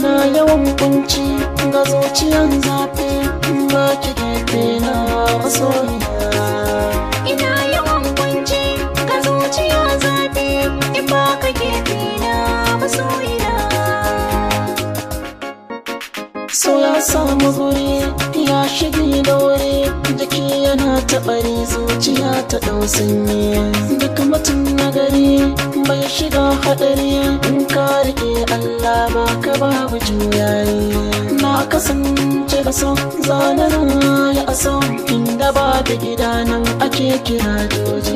ina yawan kunci ga zuciyan zafi ba ki gefe na masoyiya Ina yawan kunci ka zuciya zafi in ba ka gefe na masoyina. so ya samu guri ya shige da wuri jiki yana taɓari zuciya ta ɗau sanyi duk mutum na gari bai shiga haɗari in ka riƙe Allah ba ka babu juyayi na kasance da son zanen ya aso inda ba da gida nan ake kira joji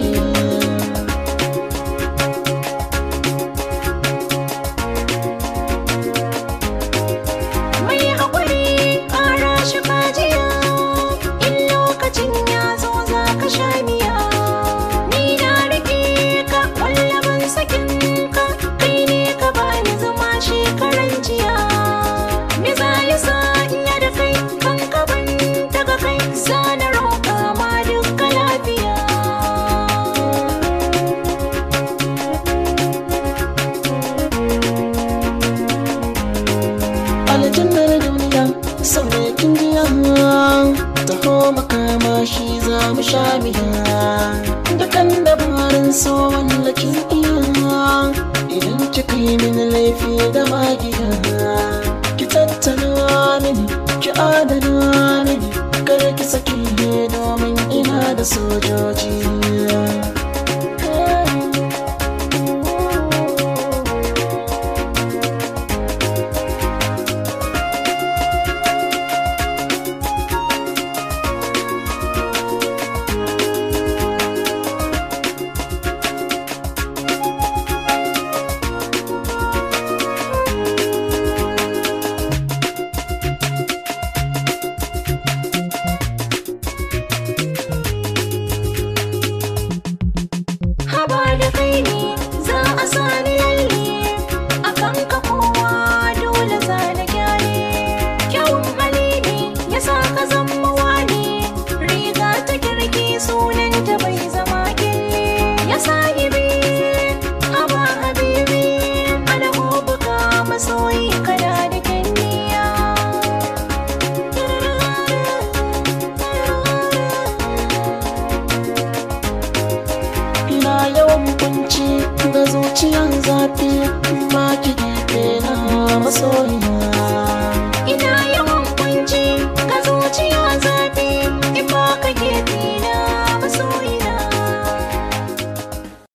Mai haƙuri ƙara shi fajiya in lokacin ya zo za ka sha miya. Ni na riƙe ka ƙwallaban sakin ka kai ne ka bani zama shekaran jiya. Me za ya sa in ya da kai kan kaban daga kai sa na roƙa ma duka lafiya. aljannar duniya sau ne kin jiya taho makama shi za mu sha biya dukan dabarin so wallakin iya idan kika yi min laifi da magiya ki tattala mini ki adana mini kar ki saki domin ina da sojoji haba da kai ne za a sani lalle a kan ka kowa dole za na gyare kyawun hali ne ya sa ka zama wani riga ta kirki sunan ta bai zama kille ya sahibi haba habibi ana buka masoyi kana da kyanniya ina yawan kunci ga zuciyan zafi ba ki gefe na masoyiya